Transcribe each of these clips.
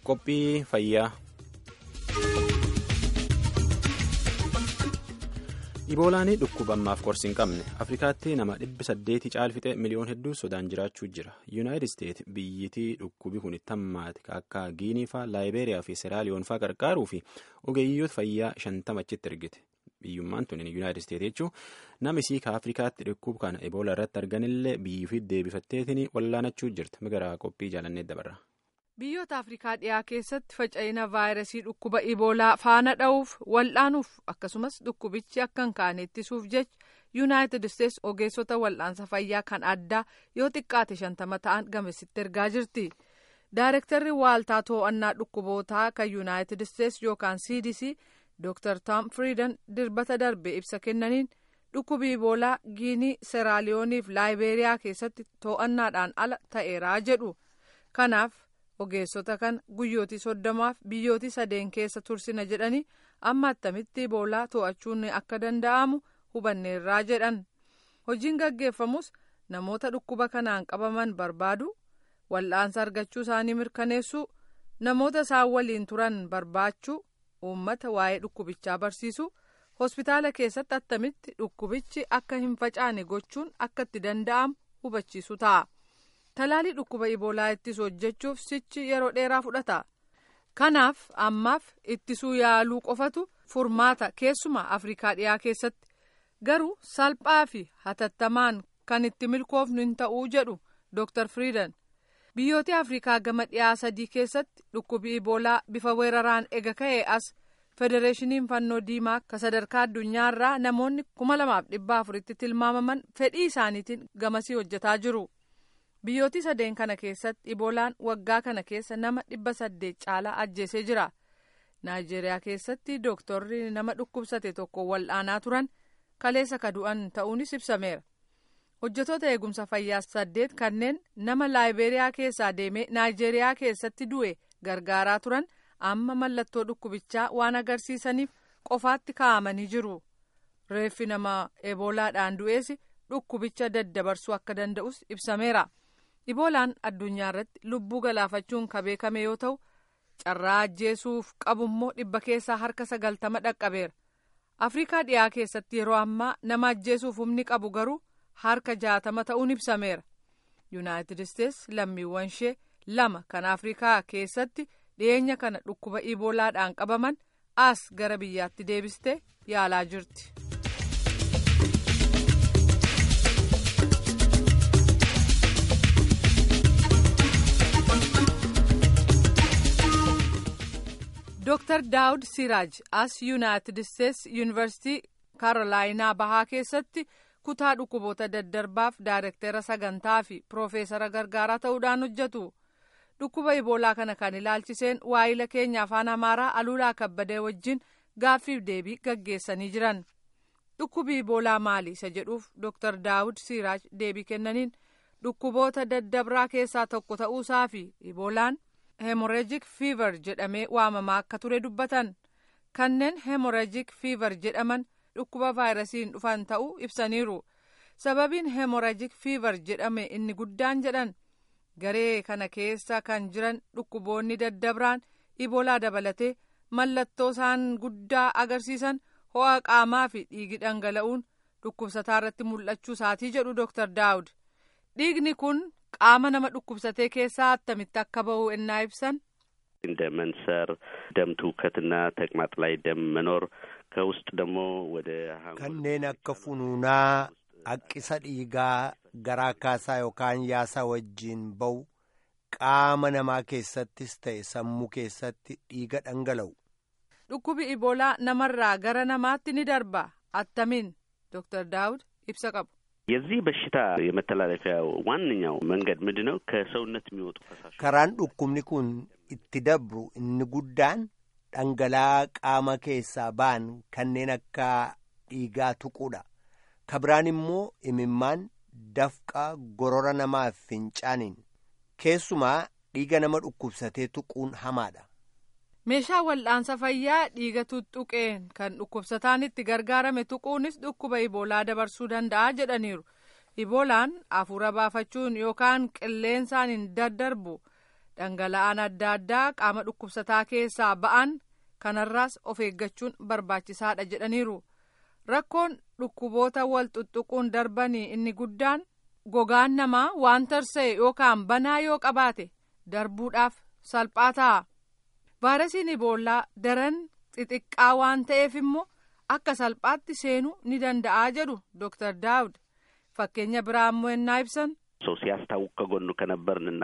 qophii fayyaa. Iboolaan dhukkuba ammaaf qorsi hin qabne Afrikaatti nama dhibbi saddeeti caalfixee miliyoon hedduu sodaan jiraachuu jira. Yuunaayitid Isteet biyyittii dhukkubi kun itti hammaate akka Giinii faa, Laayibeeriyaa fi Seraaliyoon faa qarqaaruu fi ogeeyyoota fayyaa shantama achitti ergite. Biyyummaan tun Yuunaayitid Isteet jechuun nama isii ka Afrikaatti dhukkuba kana Iboola irratti arganillee biyyuufi deebifatteetiin wallaanachuu jirti. Migaraa qophii jaalannee dabarra. Biyyoota Afrikaa dhiyaa keessatti faca'ina vaayirasii dhukkuba Iboolaa faana dha'uuf wal'aanuuf akkasumas dhukkubichi akka hin kaane ittisuuf jecha Yuunaayitid Isteets ogeessota wal'aansa fayyaa kan addaa yoo xiqqaate shantama ta'an gamasitti ergaa jirti. Daayirektarri waaltaa to'annaa dhukkubootaa kan Yuunaayitid Isteets yookaan CDC Dr. Tom Friidan dirbata darbe ibsa kennaniin dhukkubi Iboolaa Giinii, Seraaliyoonii fi Laayibeeriyaa keessatti to'annaadhaan ala ta'eeraa jedhu. Kanaaf ogeessota kan guyyootii soddomaaf biyyootii sadeen keessa tursina jedhanii amma attamitti iboolaa to'achuun akka danda'amu hubanneerraa jedhan hojiin gaggeeffamus namoota dhukkuba kanaan qabaman barbaadu wal'aansa argachuu isaanii mirkaneessuu namoota isaan waliin turan barbaachuu uummata waa'ee dhukkubichaa barsiisuu hospitaala keessatti attamitti dhukkubichi akka hin facaane gochuun akka itti danda'amu hubachiisu ta'a. talaalii dhukkuba iboolaa ittisu hojjechuuf sichi yeroo dheeraa fudhata kanaaf ammaaf ittisuu yaaluu qofatu furmaata keessumaa afrikaa dhiyaa keessatti garuu salphaa fi hatattamaan kan itti milkoofnu hin ta'uu jedhu dr friidan biyyoota afrikaa gama dhiyaa sadii keessatti dhukkubi iboolaa bifa weeraraan ega ka'ee as federeeshiniin fannoo diimaa ka sadarkaa addunyaarraa namoonni kuma lamaaf dhibba afuritti tilmaamaman fedhii isaaniitiin gamasii hojjetaa jiru. biyyooti sadeen kana keessatti iboolaan waggaa kana keessa nama dhibba saddeet caalaa ajjeesee jira naayijeeriyaa keessatti dooktorri nama dhukkubsate tokko wal'aanaa turan kaleessa ka du'an ta'uunis ibsameera hojjetoota eegumsa fayyaa saddeet kanneen nama laayibeeriyaa keessaa deemee naayijeeriyaa keessatti du'e gargaaraa turan amma mallattoo dhukkubichaa waan agarsiisaniif qofaatti kaa'amanii jiru reeffi nama eboolaadhaan du'ees dhukkubicha daddabarsuu akka danda'us ibsameera. iboolaan addunyaa irratti lubbuu galaafachuun ka beekame yoo ta'u carraa ajjeesuuf qabummoo dhibba keessaa harka sagaltama dhaqqabeera afrikaa dhiyaa keessatti yeroo ammaa nama ajjeesuuf humni qabu garuu harka jaatama ta'uun ibsameera yuunaayitid isteets lammiiwwan ishee lama kan afrikaa keessatti dhiyeenya kana dhukkuba iboolaadhaan qabaman as gara biyyaatti deebistee yaalaa jirti. Dr. Daawud Siraaj as Yuunaayitid Isteets Yuunivarsiitii Kaarolaayinaa Bahaa keessatti kutaa dhukkuboota daddarbaaf daayirektera sagantaa fi piroofeesara gargaaraa ta'uudhaan hojjetu. Dhukkuba iboolaa kana kan ilaalchiseen waayila keenya afaan Amaaraa Aluulaa Kabbadee wajjin gaaffiif deebii gaggeessanii jiran. Dhukkubi iboolaa maali isa jedhuuf Dr. Daawud Siraaj deebii kennaniin dhukkuboota daddabraa keessaa tokko ta'uusaa fi iboolaan. heemorejik fiivar jedhamee waamamaa akka ture dubbatan kanneen heemorejik fiivar jedhaman dhukkuba vaayirasiin dhufan ta'uu ibsaniiru sababiin heemorejik fiivar jedhame inni guddaan jedhan garee kana keessa kan jiran dhukkuboonni daddabraan iboolaa dabalatee mallattoo isaan guddaa agarsiisan ho'a qaamaa fi dhiigi dhangala'uun dhukkubsataa irratti mul'achuu isaatii jedhu dooktar daawud dhiigni kun qaama nama dhukkubsatee keessaa attamitti akka ba'u ennaa ibsan እንደ መንሰር ደም ትውከትና ተቅማጥ ላይ ደም መኖር ከውስጥ ደግሞ ወደ kanneen akka funuunaa haqqisa dhiigaa garaa kaasaa yookaan yaasaa wajjiin ba'u qaama namaa keessattis ta'e sammuu keessatti dhiiga dhangala'u. dhukkubi iboolaa namarraa gara namaatti ni darba attamiin dooktar daawud ibsa qabu. የዚህ በሽታ የመተላለፊያ ዋነኛው መንገድ ምንድን ነው? ከሰውነት የሚወጡ ፈሳሾች karaan dhukkubni kun itti dabru inni guddaan dhangala'aa qaama keessaa ba'an kanneen akka dhiigaa tuquudha. kabiraan immoo imimmaan dafqa gorora namaaf fincaaniin keessumaa dhiiga nama dhukkubsatee tuquun hamaadha. meeshaa wal'aansa fayyaa dhiiga tuttuqeen kan dhukkubsataan itti gargaarame tuquunis dhukkuba iboolaa dabarsuu danda'a jedhaniiru iboolaan hafuura baafachuun yookaan qilleensaan hin daddarbu dhangala'aan adda addaa qaama dhukkubsataa keessaa ba'an kanarraas of eeggachuun barbaachisaadha jedhaniiru rakkoon dhukkuboota wal xuxuquun darbanii inni guddaan gogaan namaa waan tarsa'e yookaan banaa yoo qabaate darbuudhaaf salphaa ta'a vaayirasiin iboolaa daran xixiqqaa waan ta'eef immoo akka salphaatti seenuu ni danda'aa jedhu dooktar daawud fakkeenya biraa immoo ennaa ibsan ሰው ሲያስታውቅ ከጎኑ ከነበርንና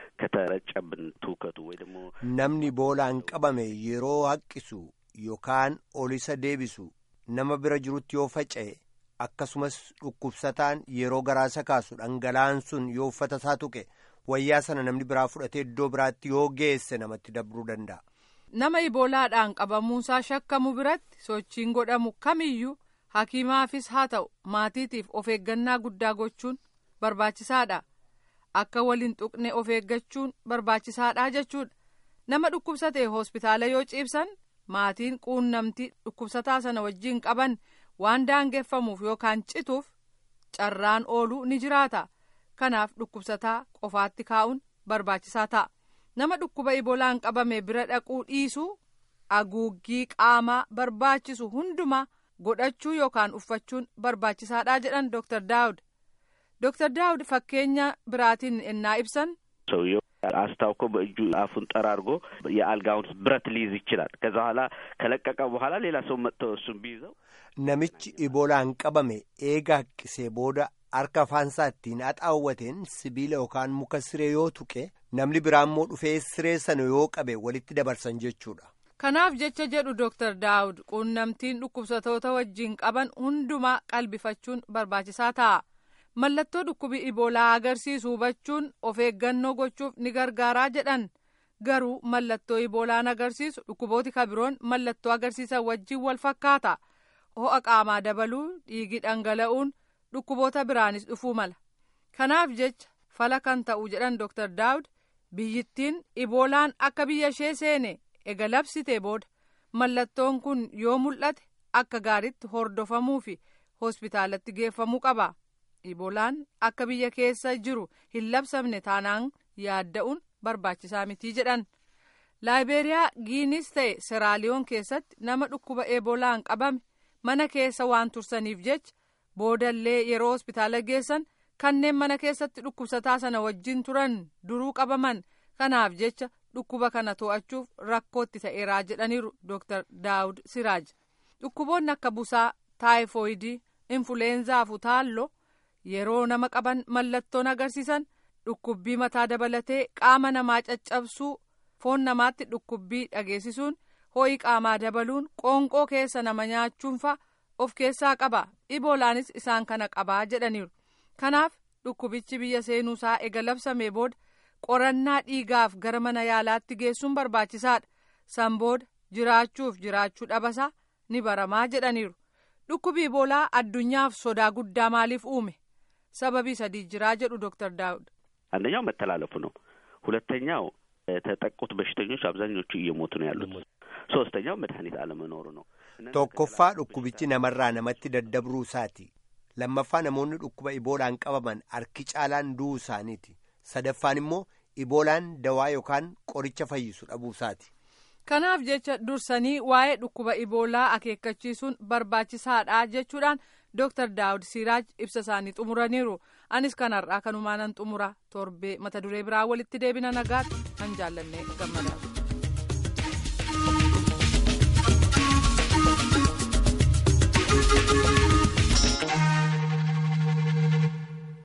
ከተረጨብን ትውከቱ ወይ ደግሞ namni iboolaan qabame yeroo haqqisu yookaan ol isa deebisu nama bira jirutti yoo faca'e akkasumas dhukkubsataan yeroo garaasa kaasu dhangala'aan sun yoo uffata isaa tuqe wayyaa sana namni biraa fudhatee iddoo biraatti yoo geesse namatti dabruu danda'a. nama iboolaadhaan qabamuunsaa shakkamu biratti sochiin godhamu kamiyyuu hakiimaafis haa ta'u maatiitiif of eeggannaa guddaa gochuun barbaachisaadha akka waliin tuqne of eeggachuun barbaachisaadha jechuudha nama dhukkubsate hospitaala yoo ciibsan maatiin quunnamtii dhukkubsataa sana wajjiin qaban waan daangeffamuuf yookaan cituuf carraan ooluu ni jiraata kanaaf dhukkubsataa qofaatti kaa'uun barbaachisaa ta'a. nama dhukkuba iboolaan qabame bira dhaquu dhiisuu haguuggii qaamaa barbaachisu hundumaa godhachuu yookaan uffachuun barbaachisaadha jedhan dooktar daawud dooktar daawud fakkeenya biraatiin ennaa ibsan ሰውየው አስታውኮ በእጁ አፉን ጠራርጎ የአልጋውን ብረት ሊይዝ ይችላል። ከዛ በኋላ ከለቀቀ በኋላ ሌላ ሰው መጥቶ እሱን ቢይዘው namichi iboolaan qabame eega haqqisee booda harka afaansaa ittiin haxaawwateen sibiila yookaan muka siree yoo tuqe namni biraa immoo dhufee siree sana yoo qabe walitti dabarsan jechuudha. kanaaf jecha jedhu dooktar daawud quunnamtiin dhukkubsatoota wajjiin qaban hundumaa qalbifachuun barbaachisaa ta'a mallattoo dhukkubi iboolaa agarsiisu hubachuun of eeggannoo gochuuf ni gargaaraa jedhan garuu mallattoo iboolaan agarsiisu dhukkubooti kabiroon mallattoo agarsiisan wajjiin wal fakkaata ho'a qaamaa dabaluu dhiigi dhangala'uun dhukkuboota biraanis dhufuu mala kanaaf jecha fala kan ta'u jedhan dooktar daawud biyyittiin iboolaan akka biyya ishee seene ega labsitee booda mallattoon kun yoo mul'ate akka gaariitti hordofamuu fi hospitaalatti geeffamuu qaba iboolaan akka biyya keessa jiru hin labsamne taanaan yaadda'uun barbaachisaa mitii jedhan laayibeeriyaa giinis ta'e seraaliyoon keessatti nama dhukkuba eboolaan qabame mana keessa waan tursaniif jecha boodallee yeroo hospitaala geessan kanneen mana keessatti dhukkubsataa sana wajjin turan duruu qabaman kanaaf jecha dhukkuba kana to'achuuf rakkootti ta'eeraa jedhaniiru dooktar daawud siraaj dhukkuboonni akka busaa taayifoyidii infuleenzaa fi utaalloo yeroo nama qaban mallattoon agarsiisan dhukkubbii mataa dabalatee qaama namaa caccabsuu foon namaatti dhukkubbii dhageessisuun ho'i qaamaa dabaluun qoonqoo keessa nama nyaachuun fa'a of keessaa qaba iboolaanis isaan kana qabaa jedhaniiru kanaaf dhukkubichi biyya seenuusaa ega labsamee booda qorannaa dhiigaaf gara mana yaalaatti geessuun barbaachisaadha san booda jiraachuuf jiraachuu dhabasaa ni baramaa jedhaniiru dhukkubi iboolaa addunyaaf sodaa guddaa maaliif uume sababii sadii jiraa jedhu dooktar daawud አንደኛው መተላለፉ ነው። ሁለተኛው የተጠቁት በሽተኞች አብዛኞቹ እየሞቱ ነው ያሉት። ሶስተኛው መድኃኒት አለመኖሩ ነው። tokkoffaa dhukkubichi namarraa namatti daddabruu isaati lammaffaa namoonni dhukkuba iboolaan qabaman harki caalaan du'uu isaaniiti sadaffaan immoo iboolaan dawaa yookaan qoricha fayyisu dhabuu isaati. kanaaf jecha dursanii waa'ee dhukkuba iboolaa akeekkachiisuun barbaachisaadha jechuudhaan dooktar daawud siiraaj ibsa isaanii xumuraniiru anis kanarraa kanumaanan xumura torbee mata duree biraa walitti deebina nagaatti kan jaallanne gammadaadha.